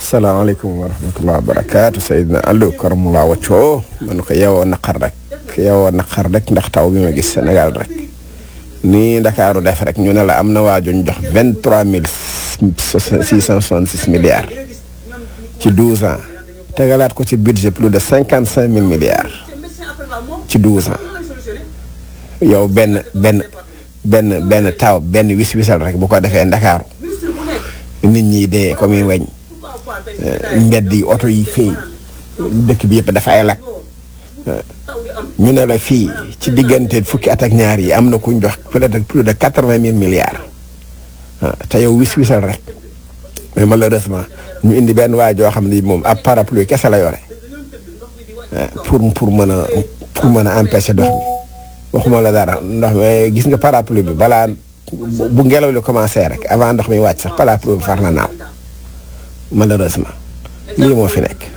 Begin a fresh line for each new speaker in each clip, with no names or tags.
salaamaaleykum wa rahmatulah wa barakaatu Seydina Aliou Karamulaa Wacco man ko yeewoo naqar rek yeewoo naqar rek ndax taw bi ma gis Sénégal rek nii Ndakaaru def rek ñu ne la am na waajuñ jox vingt trois mille six cent soixante six milliards ci douze ans tegalaat ko ci budget plus de cinquante cinq mille milliards ci douze ans yow benn benn benn benn taw benn wis wisal rek bu ko defee Ndakaaru nit ñi dee comme weñ mbedd yi oto yi fii dëkk bi yëpp dafa ay lakk ñu ne la fii ci diggante fukki at ak ñaar yi am na kuñ jox peut-être plus de quatre vingt mille milliards te yow wis wisal rek mais malheureusement ñu indi benn waay joo xam ni moom ab parapluie kese la yore pour pour mën a pour mën a empêcher ndox mi waxuma la dara ndox mi gis nga parapluie bi balaa bu ngelaw li commencé rek avant ndox mi wàcc sax parapluie bi far na naaw malheureusement lii moo fi nekk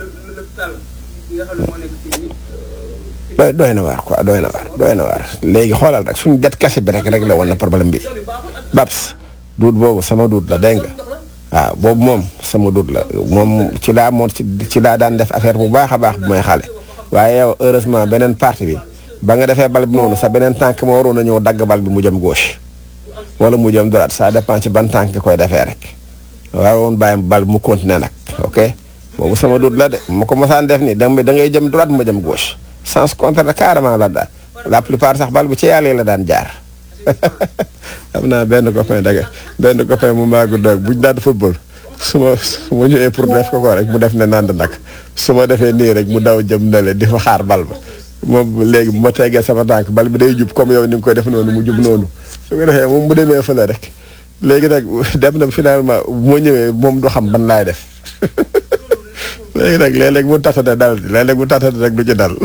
doy doy na waar quoi doy na waar doy na waar léegi xoolal rek suñu det kese bi rek rek la woon na problème bi Babs duut boobu sama duut la dégg nga waaw boobu moom sama duut la moom ci laa moom ci laa daan def affaire bu baax a baax bu may xale waaye yow heureusement beneen partie bi ba nga defee bal bi noonu sa beneen tànk moo waroon a ñëw dagg bal bi mu jëm gauche wala mu jëm droite ça dépend ci ban tànk koy defee rek waroon bàyyi bal bi mu continuer nag ok boobu sama duut la de ma ko mosaan def nii da ngay jëm droite ma jëm gauche sens contraire carrément la daal la plupart sax bal bi ci yàlla la daan jaar am naa benn copain daga benn copain mu maagu doog buñ daan football su ma su ma ñëwee pour def ko ko rek mu def ne nand nag su ma defee nii rek mu daw jëm na le di fa xaar bal ba moom léegi bu ma teggee sama tànk bal bi day jub comme yow ni nga koy def noonu mu jub noonu su ko defee moom bu demee fële rek léegi nag dem na finalement bu ma ñëwee moom du xam ban laay def léegi nag léeg-léeg mu tatane dal léeg-léeg mu tatane rek du ci dal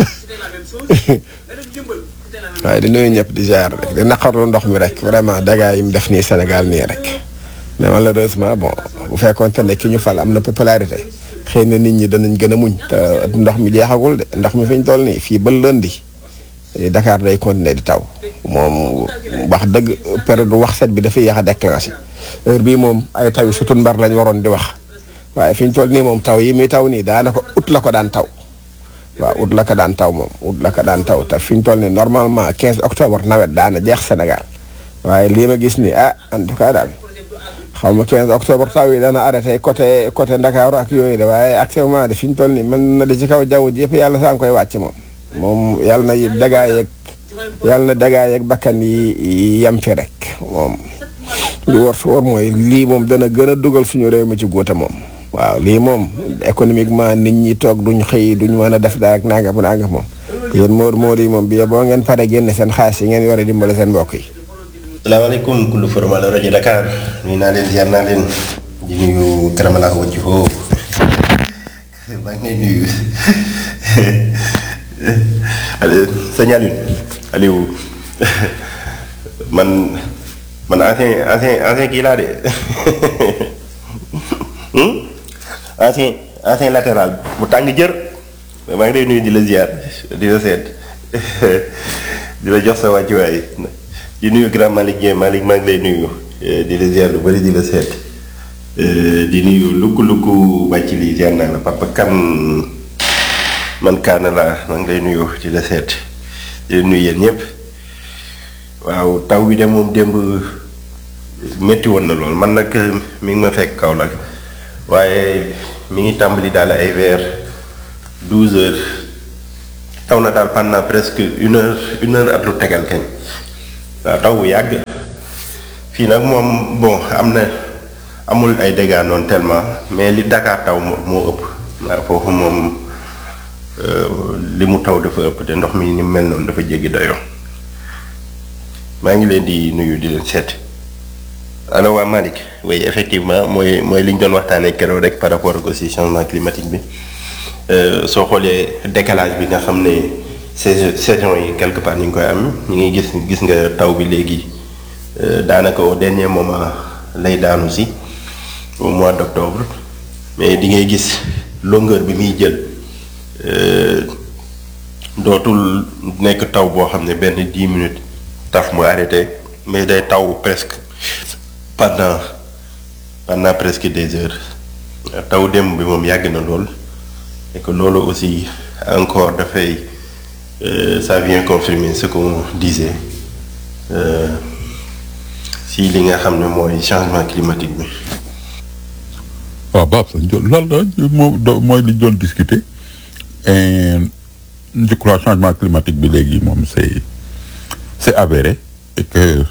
waaye di nuyu ñëpp di jaar rek di naqarlu ndox mi rek vraiment dégâts yi mu def nii Sénégal nii rek mais malheureusement bon bu fekkoonte ne ki ñu fal am na popularité xëy na nit ñi danañ gën a muñ te ndox mi jeexagul de ndox mi fi ñu toll nii fii ba lundi Dakar day continuer di taw moom wax dëgg période wax set bi dafay yéex a déclenché heure bii moom ay taw yu sutun mbar lañ waroon di wax waaye fi ñu toll nii moom taw yi muy taw nii daanaka ut la ko daan taw waaw ut la ko daan taw moom ut la ko daan taw te fi ñu toll nii normalement 15 octobre nawet daana jeex Sénégal waaye lii ma gis nii ah en tout cas daal xaw ma 15 octobre taw yi dana arrêté côté côté Ndakaaru ak yooyu de waaye actuellement de fi ñu toll nii mën na di ci kaw jaww ji yëpp yàlla saa ngi koy wàcc moom. moom yàlla na dagaa yeeg yàlla na dagaa yeeg bakkan yi yem fi rek moom li war su war mooy lii moom dana gën a dugal suñu réew mi ci góote moom. waaw lii moom économiquement nit ñi toog duñ xëy duñ mën a def dara ak nangam nangam moom yéen Modou Modou yi moom bi boo ngeen pare génne seen xaalis yi ngeen yore dimbale seen mbokk yi.
salaamaaleykum kullu formal rajo Dakar nuyu naa leen ziar naa leen di nuyu Karamala wàcc foofu maa ngi lay nuyu sëñ Aliou Aliou man man ancien ancien ancien kii laa de. ancien ancien latéral bu tàng jër maa ngi lay nuyu di la ziar di la seet di la jox sa wàccuwaay di nuyu grand Malick Dieng Malick maa ngi lay nuyu di la ziar lu bëri di la seet di nuyu lukku lukku wàcc lii ziar naa la papa kan man kaana laa maa ngi lay nuyu di la seet di la nuyu yéen ñëpp waaw taw bi de moom démb métti woon na lool man nag mi ngi ma fekk kaw nag waaye mi ngi tàmbali daal ay vers douze heures taw na daal pendant presque une heure une heure ak lu tegal kenn waaw taw bu yàgg fii nag moom bon am na amul ay dégâts noonu tellement mais li Dakar taw moo moo ëpp waaw foofu moom li mu taw dafa ëpp te ndox mi ni mu mel noonu dafa jéggi dayoo maa ngi leen di nuyu di leen seet. alors waa Malick oui effectivement mooy mooy li ñu doon waxtaanee keroog rek par rapport ak aussi changement climatique bi soo xoolee décalage bi nga xam ne saison saison yi quelque part ñu ngi koy am ñu ngi gis gis nga taw bi léegi daanaka au dernier moment lay daanu si au mois d' octobre mais di ngay gis longueur bi muy jël dootul nekk taw boo xam ne benn dix minutes taf mu arrêté mais day taw presque. pendant pendant presque des heures taw démb bi moom yàgg na lool et que loolu aussi encore dafay euh, ça vient confirmer ce qu'on disait euh, si li nga xam ne mooy changement climatique bi.
waaw Babs loolu la moo do- mooy li ñu doon discuter et je crois changement climatique bi léegi moom c'est c'est avéré et que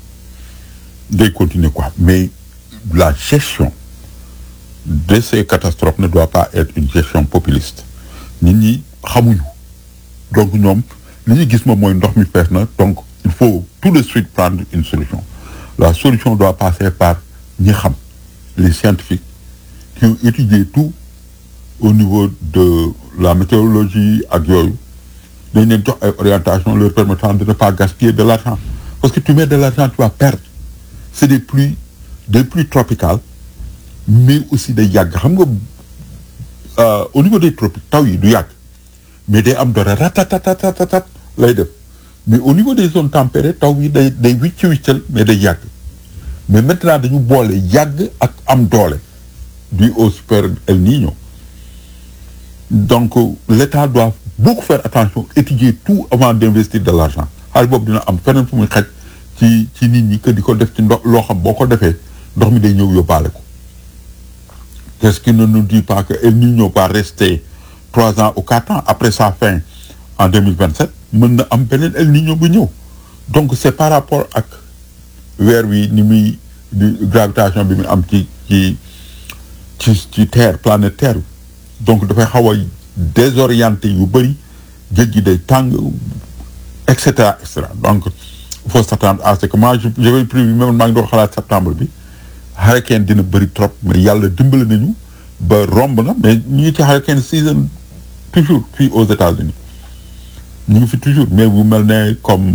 day continuer quoi mais la gestion de ces catastrophes ne doit pas être une gestion populiste nit ñi xamuñu donc ñoom li ñu gis moom mooy ndox mi fees na donc il faut tout de suite prendre une solution la solution doit passer par ñi xam les scientifiques qui ont étudié tout au niveau de la météorologie ak yooyu dañ leen jox ay orientation leur permettant de ne pas gaspiller de l'argent parce que tu mets de l'argent tu vas perdre c'est des pluies des pluies tropicales mais aussi day yàgg xam nga euh, au niveau des tropiques taw yi du yàgg mais day am dara ratatatatat lay def mais au niveau des zones tempérées taw yi day day wicc wiccal mais day yàgg mais maintenant dañu boole yàgg ak am doole dû au super El Niño donc l'État doit beaucoup faire attention étudier tout avant d'investir de l'argent xaalis boobu dina am feneen fu muy xaj ci ci nit ñi que di ko def ci ndox loo xam boo ko defee ndox mi day ñëw yóbbaale ko qu'est-ce qui ne nous dit pas que El Niño va rester trois ans ou quatre ans après sa fin en 2027 mën na am beneen El Niño bu ñëw donc c'est par rapport ak weer wi ni muy di gravitation bi mu am ci ci ci ci terre planète terre donc dafay xaw a désorienté yu bëri géej gi day tàng et cetera et cetera donc il faut s'attendre à ce que moi je j'avais prévu même maa ngi doon xalaat septembre bi hurricane dina bëri trop mais yàlla dimbali nañu ba romb na mais ñu ngi ci hurricane season toujours fii aux États-Unis ñu ngi fi toujours mais bu mel ne comme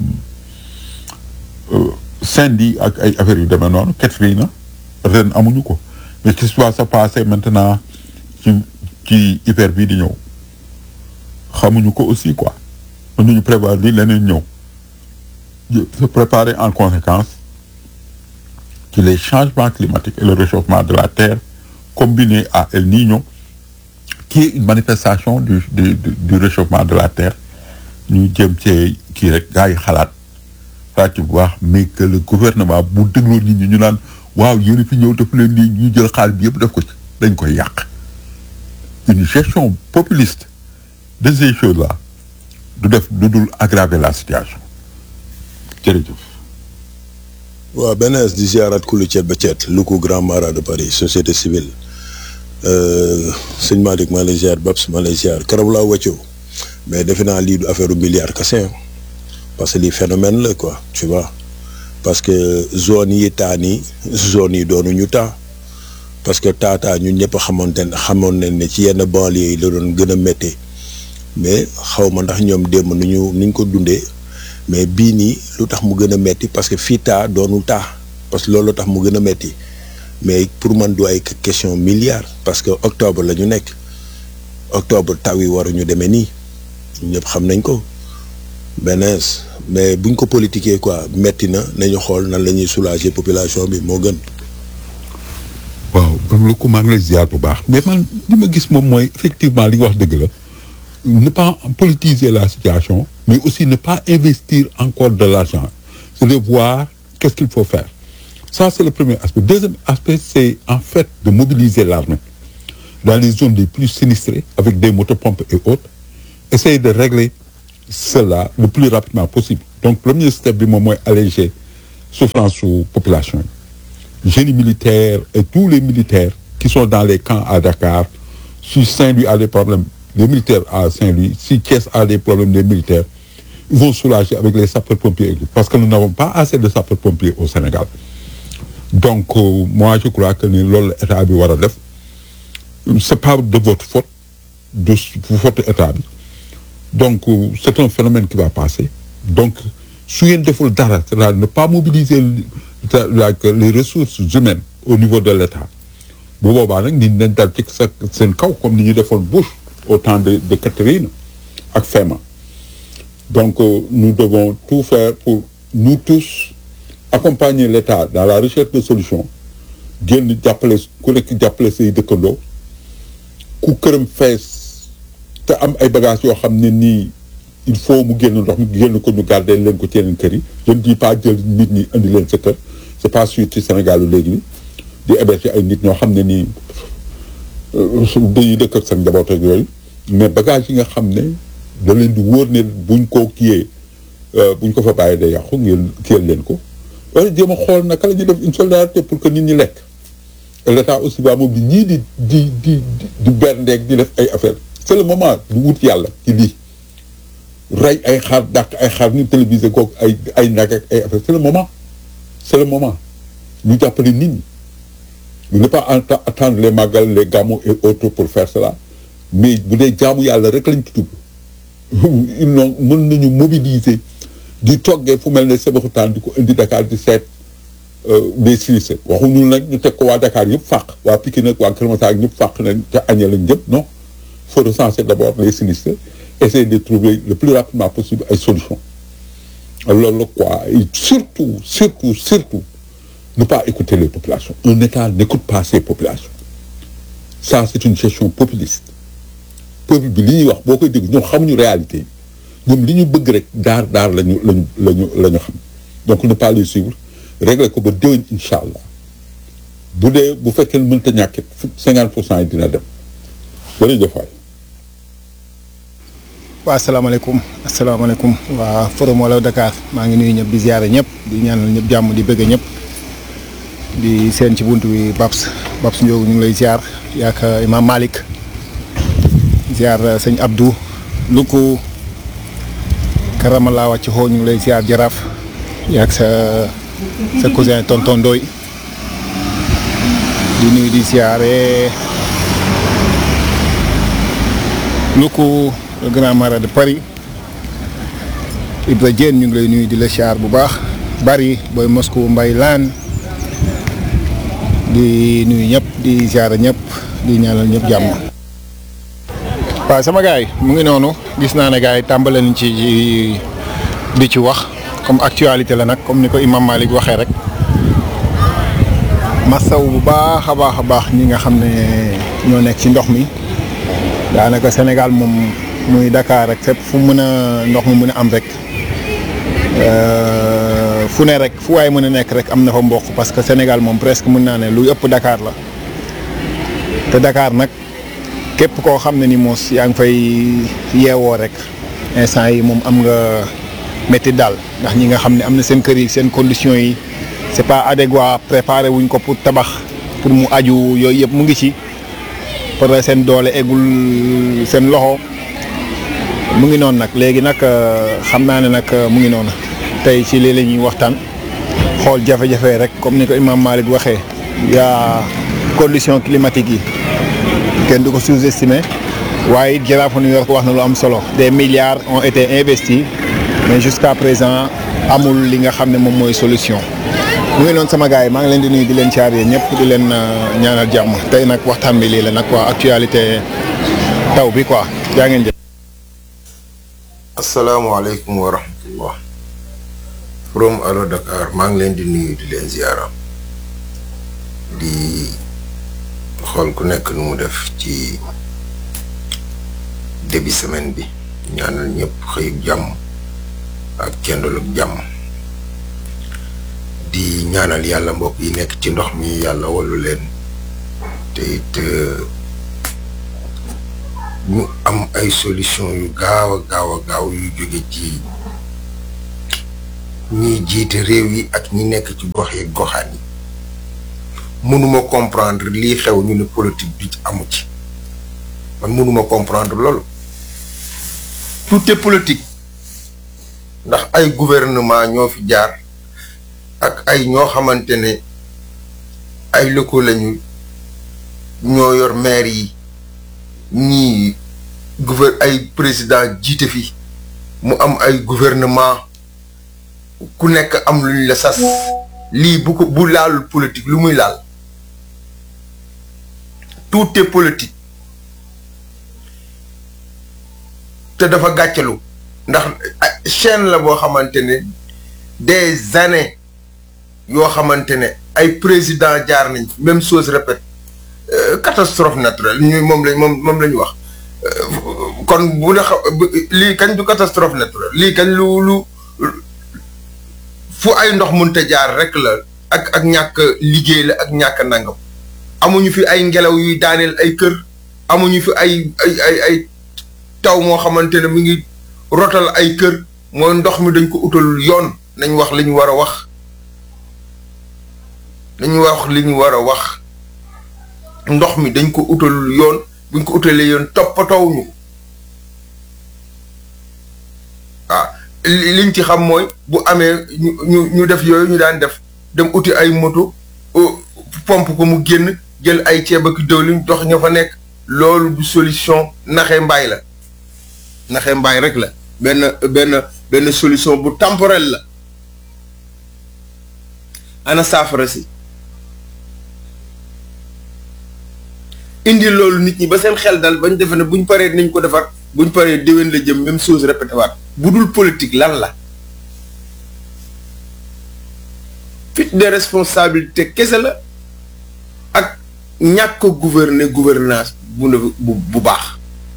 Sandy ak ay affaires yu demee noonu Katrina ren amuñu ko mais qu'est-ce qui va se passer maintenant ci ci hiver bii di ñëw xamuñu ko aussi quoi mën nañu prévoir li leneen ñëw se préparer en conséquence ci les changements climatiques et le réchauffement de la terre combiné à El Niño qui est une manifestation du du du, du réchauffement de la terre ñu jëm cee kii rek gars yi xalaat xalaat ci bu baax mais que le gouvernement bu dégloo nit ñi ñu naan waaw yéen fi ñëw def leen nii ñu jël xaalis bi yëpp def ko ci dañ koy yàq une gestion populiste de ces choses-là du def du dul aggraver la situation jërëjëf.
waaw beneen di ziarat kulu ceet ba ceet lu ko grand mara de Paris société civile sëñ Malick maa lay ziar Babs maa lay ziar keroog laa wàccoo mais defe naa lii du affaire milliard kese parce que lii phénomène la quoi tu vois parce que zone yi taa nii zone yi doonuñu taa parce que taataa ñun ñëpp xamante ne xamoon nañ ne ci yenn banlieue yi la doon gën a méttee mais xaw ma ndax ñoom démb nu ñu nu ñu ko dundee mais bii nii lu tax mu gën a metti parce que fii taa doonul taa parce que loolu tax mu gën a metti mais pour man du ay question milliard parce que octobre la ñu nekk octobre taw yi waruñu demee nii ñëpp xam nañ ko benees mais buñ ko politiquer quoi metti na nañu xool nan la ñuy soulager population bi moo gën.
waaw lu ko maa ngi lay ziar bu baax mais man li ma gis moom mooy effectivement li nga wax dëgg la ne pas politiser la situation mais aussi ne pas investir encore de l'argent c'est de voir qu'est-ce qu'il faut faire ça c'est le premier aspect deuxième aspect c'est en fait de mobiliser l'armée dans les zones les plus sinistrées avec des motopompes et autres essayer de régler cela le plus rapidement possible donc premier step bi moom mooy alléger souffrance su population yi génie militaire et tous les militaires qui sont dans les camps à Dakar si Saint-Louis a des problèmes les militaires à Saint-Louis si Thiès a des problèmes des militaires ils vont soulager avec les sapeurs-pompiers parce que nous n'avons pas assez de sapeurs-pompiers au Sénégal donc euh, moi je crois que ni loolu la état bi war a def c'est pas de votre faute de faute état bi donc euh, c'est un phénomène qui va passer donc su ngeen deful dara c'est-à-dire ne pas mobiliser les ressources humaines au niveau de l'État bu boobaa nag nit nañ dal ci sa seen kaw comme ni ñu defoon Bush au temps de de Catherine ak FEMA donc euh, nous devons tout faire pour nous tous accompagner l'État dans la recherche de solutions génn jàppale ku nekk jàppale say dëkkandoo ku këram fees te am ay bagages yoo xam ne nii il faut mu génn ndox mi génn ko ñu garder leen ko ci yeneen kër yi je ne dis pas jël nit ñi indi leen sa kër c'est pas sûr ci Sénégal léegi ni di héberger ay nit ñoo xam ne nii su dañuy dëkk ak seen njaboot ak yooyu mais bagages yi nga xam ne da leen di wóor ne buñ ko kiyee buñ ko fa bàyyi day yàqu ngeen kiyal leen ko wala jéem a xool naka la ñuy def une solidarité pour que nit ñi lekk et l'état aussi ba moom di ñii di di di di berndeeg di def ay affaire c'est le moment du wut yàlla ci lii rey ay xar dàq ay xar ni télévisé koog ay ay nag ak ay affaire c'est le moment c'est le moment ñu jàppale nit ñi ñu ne pas attendre les magal les gàmmu et autres pour faire cela mais bu dee jaamu yàlla rek lañ ci tudd ils n'ont mën nañu mobiliser di toggee fu mel ne Sébikotane di ko indi Dakar di seet des sinistrés waxuñu nag ñu teg ko waa Dakar yëpp fàq waa Pikine nag waa Kër Massar ñëpp fàq nañ ca aña lañ jëm non faut recenser d'abord les sinistrés essayer de trouver le plus rapidement possible ay solutions loolu la quoi et surtout surtout surtout ne pas écouter les populations un État n'écoute pas ses populations ça c'est une gestion populiste peuple bi li ñuy wax boo koy dégg ñoom xamuñu réalité yi ñoom li ñu bëgg rek daar daar lañu lañu lañu la ñu xam donc ne pas les suivre régler ko ba déwén incha allah bu dee bu fekkee ne mënta ñàkkit cinquante pour cent yi dina dem jërëjëf waay
waa asalaamaaleykum asalaamaaleykum waa forum Walo Dakar maa ngi nuyu ñëpp di ziare ñëpp di ñaanal ñëpp jàmm di bëgg ñëpp di seen ci buntu bi Babs Babs Ndiogu ñu ngi lay ziar yaak Imam Malick ziar sëñ Abdou Luku Karamala wàcc xoo ñu ngi lay ziar jaraaf yaak sa sa cousin tonton Ndoy di nuyu di ziare Luku le grand marat de Paris Ibra Diène ñu ngi lay nuyu di la ziar bu baax bari booy Moscou mbay laan di nuyu ñëpp di ziar ñëpp di ñaanal ñëpp jàmm. waaw sama gars yi mu ngi noonu gis naa ne gars yi tàmbale nañ ci di ci wax comme actualité la nag comme ni ko Imam Malick waxee rek masaw bu baax a baax a baax ñi nga xam ne ñoo nekk ci ndox mi daanaka Sénégal moom muy Dakar rek fépp fu mën a ndox mu mën a am rek fu ne rek fu waay mën a nekk rek am na fa mboq parce que Sénégal moom presque mën naa ne lu ëpp Dakar la te Dakar nag. képp koo xam ne ni moos yaa ngi fay yeewoo rek instant yi moom am nga métti daal ndax ñi nga xam ne am na seen kër yi seen conditions yi c'est pas adéquat préparé wuñ ko pour tabax pour mu aju yooyu yëpp mu ngi ci pour seen doole eggul seen loxo mu ngi noonu nag léegi nag xam naa ne nag mu ngi noonu tey ci lii la ñuy waxtaan xool jafe-jafe rek comme ni ko Imam Malick waxee yaa conditions climatiques yi. kenn du ko sous-estimer waaye it Jaraaf New York wax na lu am solo des milliards ont été investis mais jusqu'à présent amul li nga xam ne moom mooy solution mu ngi noonu sama gars yi maa ngi leen di nuyu di leen caaree ñëpp di leen ñaanal jàmm tey nag waxtaan bi lii la nag quoi actualité taw bi quoi jaa ngeen jëf.
asalaamaaleykum wa rahmatullah from Allo Dakar maa ngi leen di nuyu di leen ziara di. xool ku nekk nu mu def ci début semaine bi ñaanal ñëpp xëyub jàmm ak kendalub jàmm di ñaanal yàlla mbokk yi nekk ci ndox mi yàlla wallu leen te it ñu am ay solution yu gaaw a gaaw a gaaw yu jóge ci ñiy jiite réew yi ak ñi nekk ci gox yi goxaan yi mënuma comprendre lii xew ñu ne politique bi amu ci man mënuma comprendre loolu tout est politique ndax ay gouvernement ñoo fi jaar ak ay ñoo xamante ne ay locaux lañu ñoo yor maire yi ñii gouver ay président jiite fi mu am ay gouvernement ku nekk am lu ñu la sas lii bu ko bu laalul politique lu muy laal tout est politique te dafa gàccalu ndax chaîne la boo xamante ne des années yoo xamante ne ay président jaar nañ fi même chose répète euh, catastrophe naturelle ñu moom lañ moom moom la ñu wax Euh, kon bu la xa bu- lii kañ du catastrophe naturelle lii kañ lu lu fu ay ndox mënta jaar rek la ak ak ñàkk liggéey la ak ñàkk nangam amuñu fi ay ngelaw yuy daaneel ay kër amuñu fi ay ay ay ay taw moo xamante ne mi ngi rotal ay kër mooy ndox mi dañ ko utal yoon nañ wax li ñu war a wax dañu wax li ñu war a wax ndox mi dañ ko utal yoon buñ ko utalee yoon toppatoo ñu ko waaw li liñ ci xam mooy bu amee ñu ñu ñu def yooyu ñu daan def dem uti ay moto euh, pompe ko mu génn jël ay ceeb ak diwlin dox ña fa nekk loolu du solution naxe mbaay la naxe mbaay rek la benn benn benn solution bu temporelle la ana saafara si indi loolu nit ñi ba seen xel dal bañ defe ne buñ paree nañ ko defar buñ paree déwén la jëm même chose répété waat bu dul politique lan la fit de responsabilité kese la ak ñàkk a gouverner gouvernance bu ne bu bu baax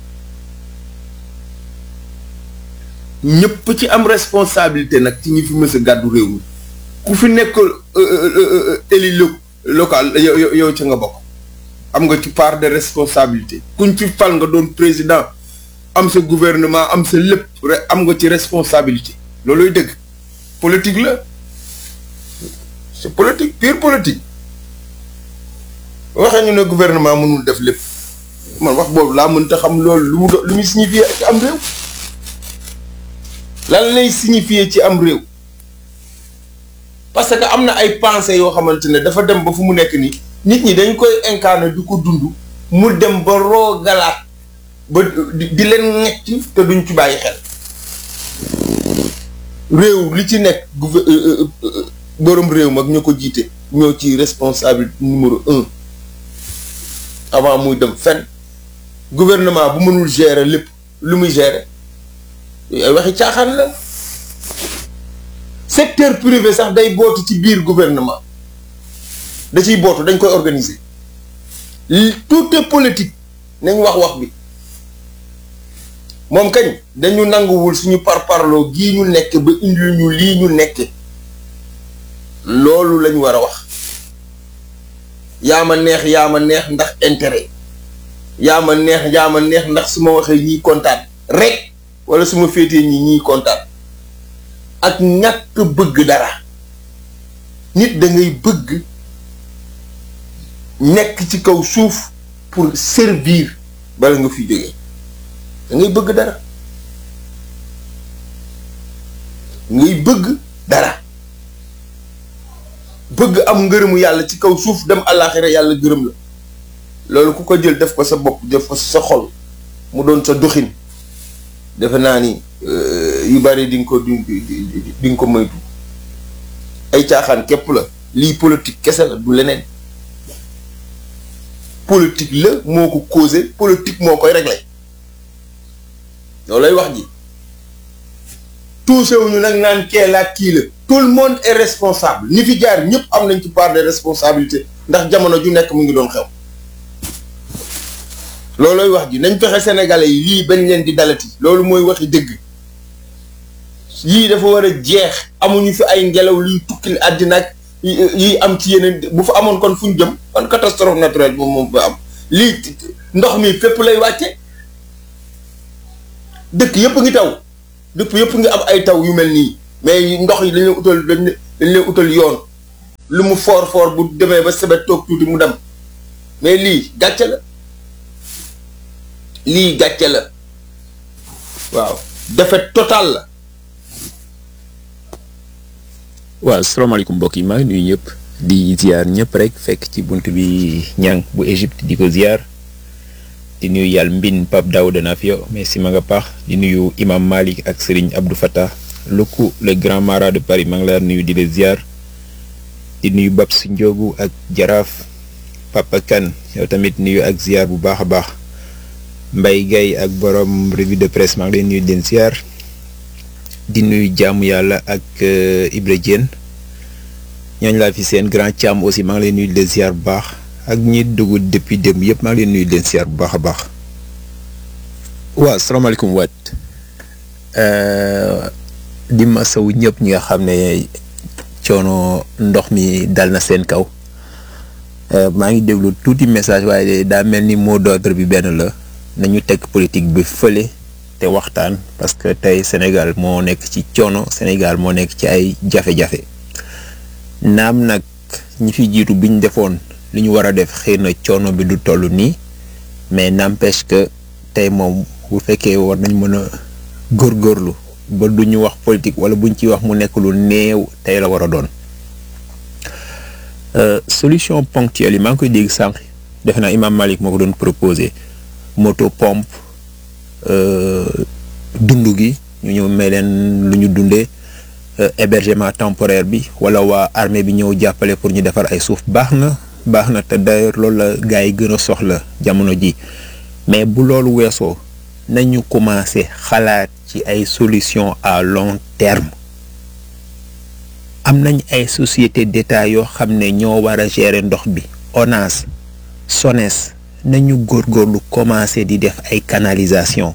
ñëpp ci am responsabilité nag ci ñi fi mës a gàddu réew mi ku fi nekk élu lo- local yow yow- yow ca nga bokk am nga ci part de responsabilité kuñ fi fal nga doon président am sa gouvernement am sa lépp re- am nga ci responsabilité looluy dëgg politique la c'est politique pure politique waxee ñu ne gouvernement mënul def lépp man wax boobu laa mënta xam loolu lu mu do- lu muy signifier ci am réew lan lay signifier ci am réew parce que am na ay pensées yoo xamante ne dafa dem ba fu mu nekk nii nit ñi dañ koy incarner di ko dund mu dem ba roogalaat ba di di leen ñetti te duñ ci bàyyi xel réew li ci nekk gouver euh, euh, euh, borom réew mag ñoo ko jiite ñoo ci responsable numéro un avant muy dem fenn gouvernement bu mënul gérer lépp lu muy gérer ay waxi caaxaan la secteur privé sax day bootu ci biir gouvernement da ciy bootu dañ koy organiser li- tout est politique nañ wax wax bi moom kañ dañu nanguwul suñu parparloo gii ñu nekk ba indil ñu lii ñu nekke loolu lañ war a wax yaa ma neex yaa ma neex ndax intérêt yaa ma neex yaa ma neex ndax su ma waxee ñiy kontaan rek wala su ma féetee ñi ñiy kontaan ak ñàkk bëgg dara nit da ngay bëgg nekk ci kaw suuf pour servir bala nga fi jógee da ngay bëgg dara ngay bëgg dara bëgg am ngërëmu yàlla ci kaw suuf dem àllaaxira yàlla gërëm la loolu ku ko jël def ko sa bopp def ko sa xol mu doon sa doxin defe naa ni euh, yu bari di nga ko di di di- di nga ko moytu ay caaxaan képp la lii politique kese la du leneen politique la moo ko causé politique moo koy réglé loolu lay wax ji tuusewuñu nag naan kee la kii la tout le monde est responsable ñi fi jaar ñëpp am nañ ci part de responsabilité ndax jamono ju nekk mu ngi doon xew loolooy wax ji nañ fexe sénégalais yi lii bañ leen di dalati loolu mooy waxi dëgg yii dafa war a jeex amuñu fi ay ngelaw luy tukkil àddina ak yi yi am ci yeneen bu fa amoon kon fu ñu jëm kon catastrophe naturelle moom moom ba am lii ndox mi fépp lay wàcce dëkk yëpp ngi taw dëkk yëpp ngi am ay taw yu mel nii mais ndox yi dañ leen utal dañ leen dañ leen utal yoon lu mu foor foor bu demee ba sebet toog tuuti mu dem mais lii gàcce la lii gàcce la waaw défaite totale la
waaw salaamaaleykum mbokk yi maa ngi nuyu ñëpp di ziar ñëpp rek fekk ci bunt bi ñang bu Égypte di ko ziar di nuyu yàlla mbin Pape Daouda Nafio mais si ma nga paax di nuyu imam Malik ak Serigne Abdou Fattah Loko le grand marat de Paris maa ngi laa nuyu di la ziar di nuyu Babs Ndiogu ak Jaraaf Papa Kane yow tamit nuyu ak ziar bu baax a baax Mbaye Gaye ak borom revue de presse maa ngi leen nuyu di leen ziar di nuyu jaamu yàlla ak euh, Ibra Diène ñooñu laa fi seen grand Thiam aussi maa ngi leen nuyu di leen ziar bu baax ak ñi dugg depuis dem yëpp maa ngi leen nuyu di leen ziar bu baax a baax. waaw salaamaaleykum waat di masawu ñëpp ñi nga xam ne coono ndox mi dal na seen kaw maa ngi déglu tuuti message waaye daa mel ni mot d'ordre bi benn la nañu teg politique bi fële te waxtaan parce que tey Sénégal moo nekk ci coono Sénégal moo nekk ci ay jafe-jafe naam nag ñi fi jiitu bi ñu defoon li ñu war a def xëy na coono bi du toll nii mais n'empêche que tey moom bu fekkee war nañ mën a góorgóorlu ba du ñu wax politique wala buñ ciy wax mu nekk lu néew tey la war a doon solution ponctuelle yi maa ngi koy dégg sànq defe naa Imam Malik moo ko doon proposé moto pompe dund gi ñu ñëw may leen lu ñu dundee hébergement temporaire bi wala waa armée bi ñëw jàppale pour ñu defar ay suuf baax na baax na te d'ailleurs loolu la gars yi gën a soxla jamono ji mais bu loolu weesoo nañu commencé xalaat ci ay solution à long terme am nañ ay société d'État yoo xam ne ñoo war a gérer ndox bi ONAS SONES nañu góorgóorlu commencé di def ay canalisation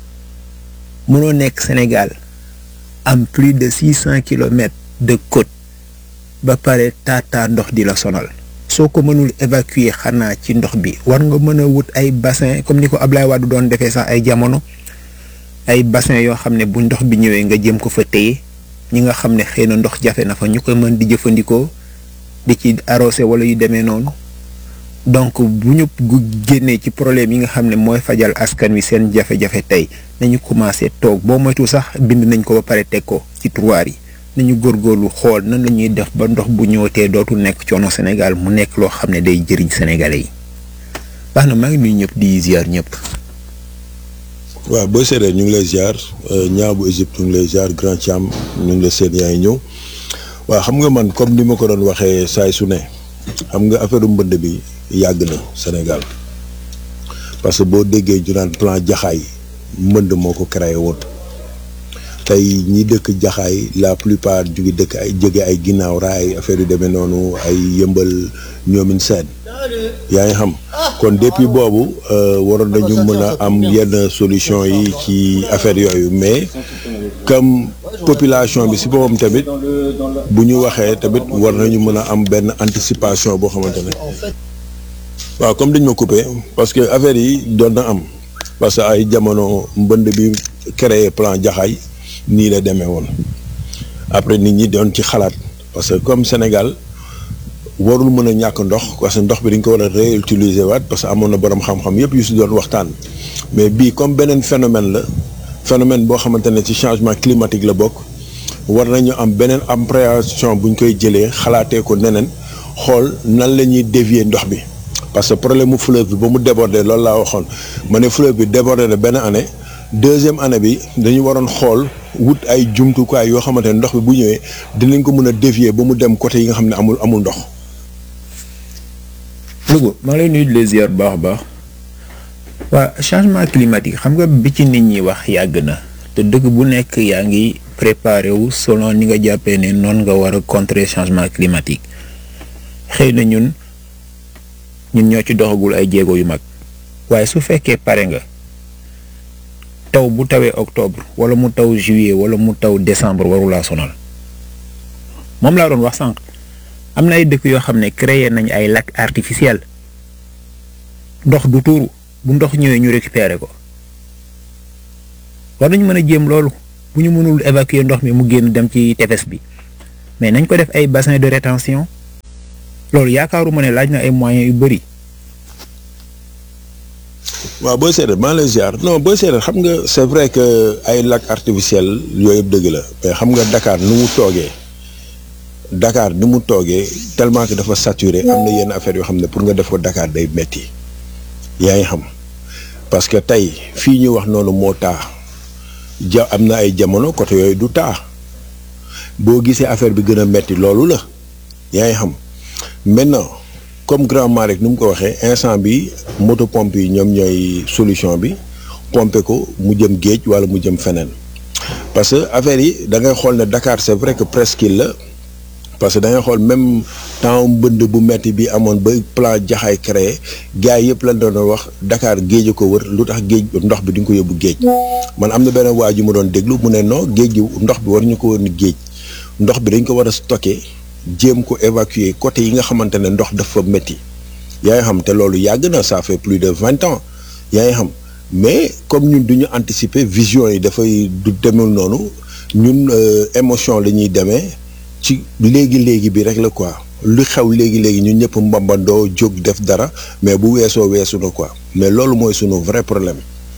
mënoo nekk Sénégal am plus de six cent kilomètres de côte ba pare taataa ndox di la sonal soo ko mënul évacuer xanaa ci ndox bi war nga mën a wut ay bassin comme ni ko Ablaye Wade doon defee sax ay jamono ay bassin yoo xam ne bu ndox bi ñëwee nga jëm ko fa téye ñi nga xam ne xëy na ndox jafe na fa ñu ko mën di jëfandikoo di ci arrosé wala yu demee noonu donc bu ñu génnee ci problème yi nga xam ne mooy fajal askan wi seen jafe-jafe tey nañu commencé toog boo moytu sax bind nañ ko ba pare teg ko ci tiroir yi nañu góorgóorlu xool nan la ñuy def ba ndox bu ñëwatee dootul nekk coono Sénégal mu nekk loo xam ne day jëriñ sénégalais yi baax na maa ngi nuyu ñëpp di ziar ñëpp.
waaw boo seetee ñu ngi lay ziar ñaa bu Égypte ñu ngi lay ziar Grand Thiam ñu ngi lay seen yaa ngi ñëw waaw xam nga man comme ni ma ko doon waxee saay su ne xam nga affaire mbënd bi yàgg na Sénégal parce que boo déggee ñu naan plan jaxaay mbënd moo ko créé woon tey ñi dëkk jaxaay la plupart ju ngi dëkk ay jóge ay ginnaaw raay affaire yu demee noonu ay yëmbal ñoomin seen yaa ngi xam kon depuis boobu waroon nañu mën a am yenn solution yi ci affaire yooyu mais comme population bi si boppam tamit bu ñu waxee tamit war nañu mën a am benn anticipation boo xamante ne waaw comme dañ ma coupé parce que affaire yi doon na am parce que ay jamono mbënd bi créé plan jaxaay nii la demee woon après nit ñi doon ci xalaat parce que comme Sénégal warul mën a ñàkk ndox parce que ndox bi dañ ko war a réutiliser waat parce que amoon na borom xam-xam yëpp yu si doon waxtaan mais bii comme beneen phénomène la phénomène boo xamante ne ci changement climatique la bokk war nañu am beneen appréhension bu ñu koy jëlee xalaatee ko neneen xool nan la ñuy dévier ndox bi parce que problème mu fleuve bi ba mu débordé loolu laa waxoon ma ne fleuve bi débordé na benn année deuxième année bi dañu waroon xool wut ay jumtukaay yoo xamante ne ndox bi bu ñëwee dinañ ko mën a dévier ba mu dem côté yi nga xam ne amul amul ndox.
Louga maa ngi lay nuyu di la ziar bu baax a baax waa changement climatique xam nga bi ci nit ñi wax yàgg na te dëkk bu nekk yaa ngi préparé wu selon ni nga jàppee ne noonu nga war a contrer changement climatique xëy na ñun ñun ñoo ci doxagul ay jéego yu mag waaye su fekkee pare nga taw bu tawee octobre wala mu taw juillet wala mu taw décembre warulaa sonal moom laa doon wax sànq. am na ay dëkk yoo xam ne créé nañ ay lac artificiel ndox du tuuru bu ndox ñëwee ñu récupérer ko war nañu mën a jéem loolu bu ñu mënul évacuer ndox mi mu génn dem ci tefes bi mais nañ ko def ay bassin de rétention loolu yaakaaruma ne laaj na ay moyens yu bëri.
waaw booy seetee maa lay ziar non booy seetee xam nga c'est vrai que ay lac artificiel yooyu yëpp dëgg la mais xam nga Dakar nu mu toogee. Dakar ni mu toogee tellement que dafa saturé am na yenn affaire yoo xam ne pour nga def ko Dakar day metti yaa ngi xam parce que tey fii ñu wax noonu moo taa ja am na ay jamono côté yooyu du taa boo gisee affaire bi gën a metti loolu la yaa ngi xam maintenant comme grand Malick ni mu ko waxee instant bi moto pompe yi ñoom ñooy solution bi pomper ko mu jëm géej wala mu jëm feneen parce que affaire yi da ngay xool ne Dakar c'est vrai que presqu'île la parce que da ngay xool même temps mbënd bu metti bi amoon ba plan jaxaay créé gars yi yëpp lañ doon wax Dakar géej a ko wër lu tax géej ndox bi di nga ko yóbbu géej man am na benn waa ju ma doon déglu mu ne non géej gi ndox bi war ñu ko wër ni géej ndox bi dañ ko war a stocké jéem ko évacuer côté yi nga xamante ne ndox dafa métti yaa ngi xam te loolu yàgg na ça fait plus de vingt ans yaa ngi xam mais comme ñun du ñu anticiper vision yi dafay du demul noonu ñun émotion la ñuy demee ci léegi léegi bi rek la quoi lu xew léegi léegi ñun ñëpp mbambandoo jóg def dara mais bu weesoo weesu na quoi mais loolu mooy sunu vrai problème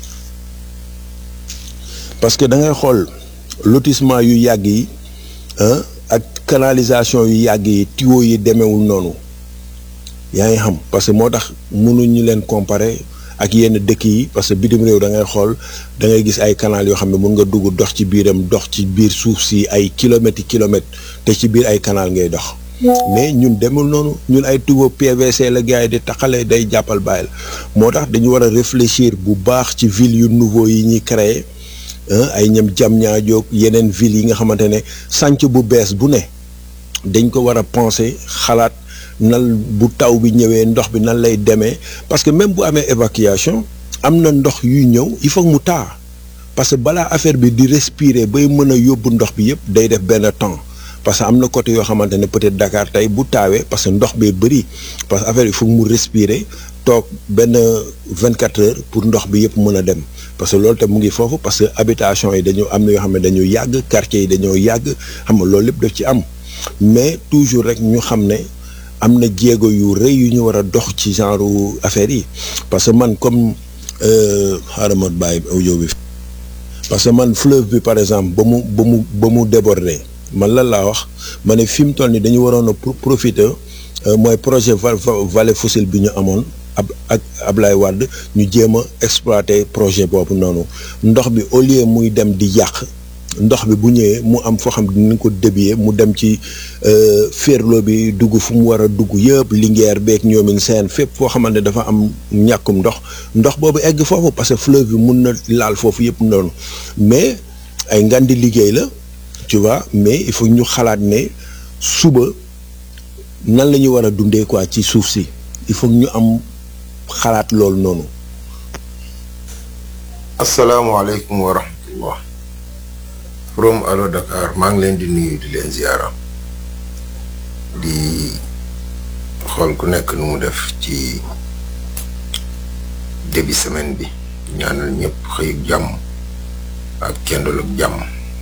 parce que da ngay xool lotissement yu yàgg yi ak canalisation yu yàgg yi tuyaux yi demewul noonu yaa ngi xam parce que moo tax mënuñu leen comparer ak yenn dëkk yi parce que bitim réew da ngay xool da ngay gis ay canal yoo xam ne mun nga dugg dox ci biiram dox ci biir suuf si ay kilomètres yi kilomètres te ci biir ay canal ngay dox mais ñun demul noonu ñun ay tuyaux PVC la gars yi di taxale day jàppal bàyyil moo tax dañu war a réfléchir bu baax ci ville yu nouveau yi ñuy créer ay ñam jam ñaajoog yeneen ville yi nga xamante ne sànc bu bees bu ne dañ ko war a penser xalaat nan bu taw bi ñëwee ndox bi nan lay demee parce que même bu amee évacuation am na ndox yuy ñëw il faut mu taa parce que balaa affaire bi di respirer bay mën a yóbbu ndox bi yëpp day def benn temps parce que am na côté yoo xamante ne peut-être Dakar tey bu taawee parce que ndox bee bëri parce que affaire il faut mu respirer toog benn vingt quatre heures pour ndox bi yëpp mën a dem parce que loolu tam mu ngi foofu parce que habitation yi dañu am na yoo xam ne dañu yàgg quartier yi dañoo yàgg xam nga loolu lépp daf ci am mais toujours rek ñu xam ne am na jéego yu rëy yu ñu war a dox ci genre affaire yi parce que man comme xaaral ma bàyyi audio bi parce que man fleuve bi par exemple ba mu ba mu ba mu déborder man lan laa wax ma ne fi mu toll nii dañu waroon a profiter mooy projet vallée fossile bi ñu amoon ab ak Ablaye Wade ñu jéem a exploiter projet boobu noonu ndox bi au lieu muy dem di yàq ndox bi bu ñëwee mu am foo xam ne dinañ ko débier mu dem ci féerloo bi dugg fu mu war a dugg yëpp Linguère beeg ñoomin seen fépp foo xamante ne dafa am ñàkkum ndox ndox boobu egg foofu parce que fleuve bi mun na laal foofu yëpp noonu mais ay ngandi liggéey la tu vois mais il faut ñu xalaat ne suba nan la ñu war a dundee quoi ci suuf si il faut ñu am xalaat loolu noonu.
asalaamaaleykum wa rahmatullah from Allo Dakar maa ngi leen di nuyu di leen ziara di xool ku nekk nu mu def ci début semaine bi ñaanal ñëpp xëyug jàmm ak kendalug jàmm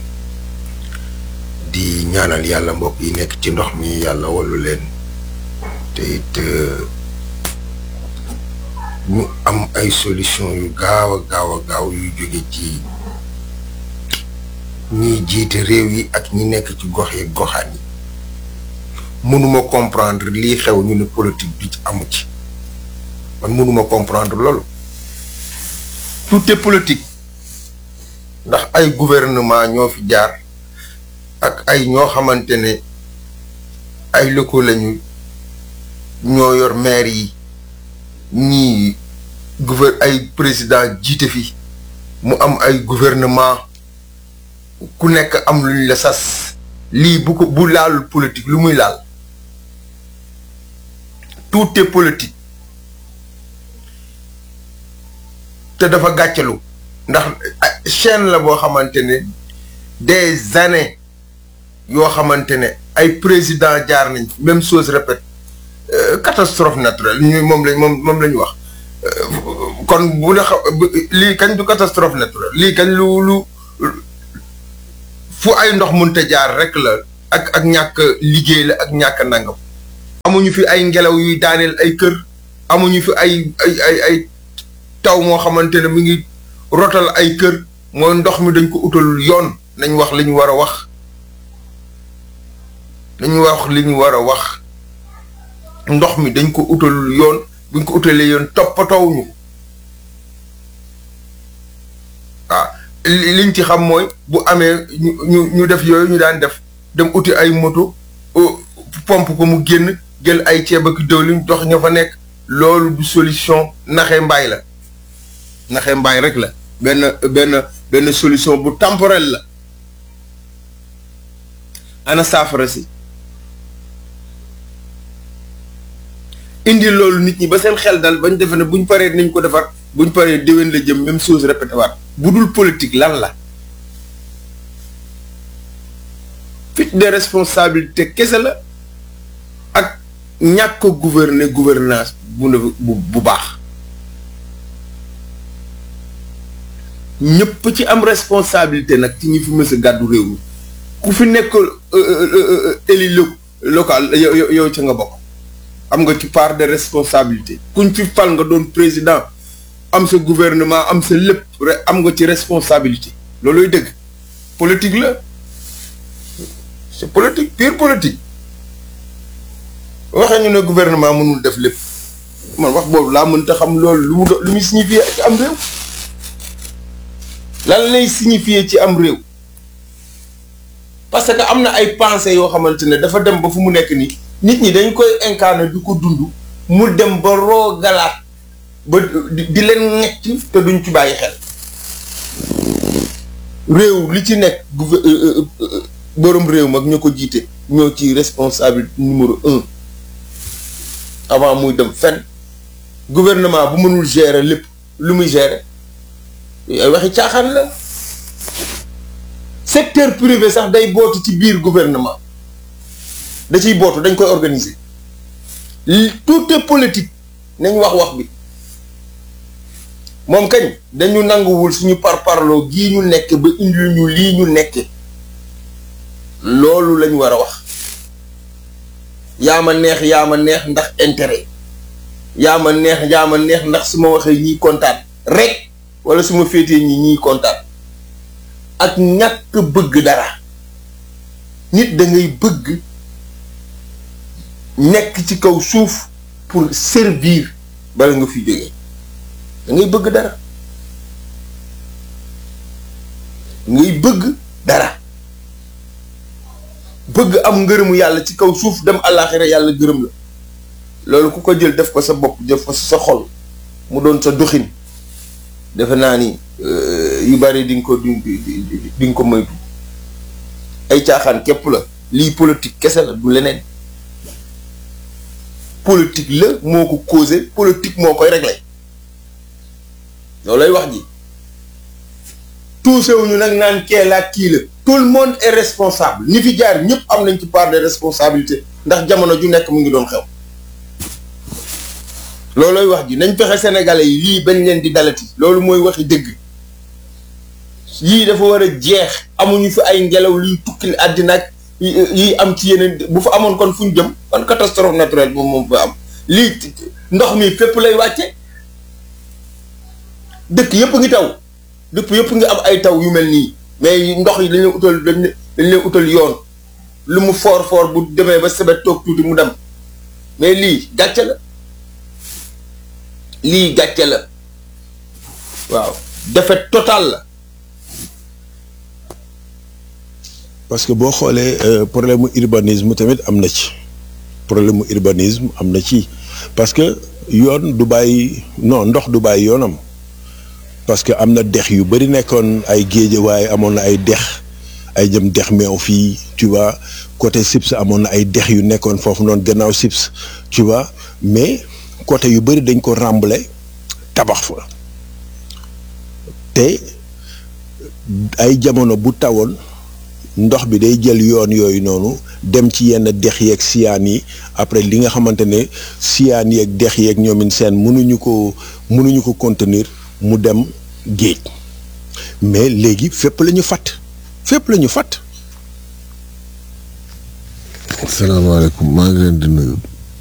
di ñaanal yàlla mbokk yi nekk ci ndox mi yàlla wallu leen te it ñu am ay solution yu gaaw a gaaw a gaaw yu jóge ci ñiy jiite réew yi ak ñi nekk ci gox yi goxaan yi mënuma comprendre lii xew ñu ne politique bi amu ci man mënuma comprendre loolu tout est politique ndax ay gouvernement ñoo fi jaar ak ay ñoo xamante ne ay locaux lañu ñoo yor maire yi ñii gouver ay président jiite fi mu am ay gouvernement ku nekk am luñ la sas lii bu ko bu laalul politique lu muy laal tout est politique te dafa gàccalu ndax chaîne la boo xamante ne des années yoo xamante ne ay président jaar nañ même chose répète catastrophe naturelle ñu moom lañ moom moom la ñu wax kon bu la xa lii kañ du catastrophe naturelle lii kañ lu lu fu ay ndox mënta jaar rek la ak ak ñàkk liggéey la ak ñàkk nangam. amuñu fi ay ngelaw yuy daaneel ay kër amuñu fi ay ay ay ay taw moo xamante ne mi ngi rotal ay kër mooy ndox mi dañ ko utal yoon nañ wax li ñu war a wax nañu wax li ñu war a wax ndox mi dañ ko utal yoon buñ ko utalee yoon toppatoowuñu ko waaw liñ ci xam mooy bu amee ñu ñu ñu def yooyu ñu daan def dem uti ay moto pompe ko mu génn jël ay ceeb ak diwlin dox ña fa nekk loolu du solution naxe mbaay la naxe mbaay rek la benn benn benn solution bu temporelle la ana saafara si indi loolu nit ñi ba seen xel dal bañ defe ne buñ paree nañ ko defar buñ paree déwén la jëm même chose répété waat bu dul politique lan la fuite de responsabilité kese la ak ñàkk a gouverner gouvernance bu ne bu bu baax ñëpp ci am responsabilité nag ci ñi fi mës a gàddu réew mi ku fi nekk élu local yow yow ca nga bokk am nga ci part de responsabilité kuñ fi fal nga doon président am sa gouvernement am sa lépp rek am nga ci responsabilité looluy dëgg politique la c'est politique pure politique waxee ñu ne gouvernement mënul def lépp man wax boobu laa mënta xam loolu lu mu do lu muy signifier ci am réew lan lay signifier ci am réew parce que am na ay pensées yoo xamante ne dafa dem ba fu mu nekk nii nit ñi dañ koy incarner di ko dund mu dem ba roogalaat ba di leen ñecc te duñ ci bàyyi xel réew li ci nekk borom réew mag ñoo ko jiite ñoo ci responsable numéro un avant muy dem fenn gouvernement bu mënul gérer lépp lu muy gérer ay waxi caaxaan la secteur privé sax day bootu ci biir gouvernement da ciy bootu dañ koy organiser tout est politique nañ wax wax bi moom kañ dañu nanguwul suñu parparloo gii ñu nekk ba indil ñu lii ñu nekke loolu lañ war a wax yaa ma neex yaa ma neex ndax intérêt yaa ma neex yaa ma neex ndax su ma waxee ñiy kontaan rek wala su ma féetee ñi ñiy kontaan ak ñàkk bëgg dara nit da ngay bëgg nekk ci kaw suuf pour servir bala nga fi jógee da ngay bëgg dara ngay bëgg dara bëgg am ngërëmu yàlla ci kaw suuf dem àllaaxira yàlla gërëm la loolu ku ko jël def ko sa bopp def ko sa xol mu doon sa doxin defe naa ni yu bari di nga ko di di nga ko moytu ay caaxaan képp la lii politique kese la du leneen politique la moo ko causé politique moo koy réglé loolu lay wax ji tuusewuñu nag naan kee la kii la tout le monde est responsable ñi fi jaar ñëpp am nañ ci part de responsabilité ndax jamono ju nekk mu ngi doon xew loolooy wax ji nañ fexe sénégalais yi lii bañ leen di dalati loolu mooy waxi dëgg yii dafa war a jeex amuñu fi ay ngelaw luy tukkil àddina ak yi am ci yeneen bu fa amoon kon fu ñu jëm kon catastrophe naturelle moom moom fa am lii ndox mi fépp lay wàcce dëkk yëpp ngi taw dëkk yëpp ngi am ay taw yu mel nii mais ndox yi dañ leen utal dañ leen utal yoon lu mu foor foor bu demee ba sebet toog tuuti mu dem mais lii gàcce la lii gàcce la waaw défaite totale la
parce que boo xoolee problème mu urbanisme tamit am na ci problème mu urbanisme am na ci parce que yoon du bàyyi non ndox du bàyyi yoonam parce que am na dex yu bëri nekkoon ay géej waaye amoon na ay dex ay jëm dex meew fii tu vois côté Sips amoon na ay dex yu nekkoon foofu noonu gannaaw Sips tu vois mais côté yu bëri dañ ko rembler tabax fa te ay jamono bu tawoon ndox bi day jël yoon yooyu noonu dem ci yenn dex yeeg siyaan yi après li nga xamante ne siyaan yeeg dex yeeg ñoomin seen mënuñu ko mënuñu ko contenir mu dem géej mais léegi fépp la ñu fàtt fépp la ñu fàtt
asalaamaaleykum maa ngi leen di nuyu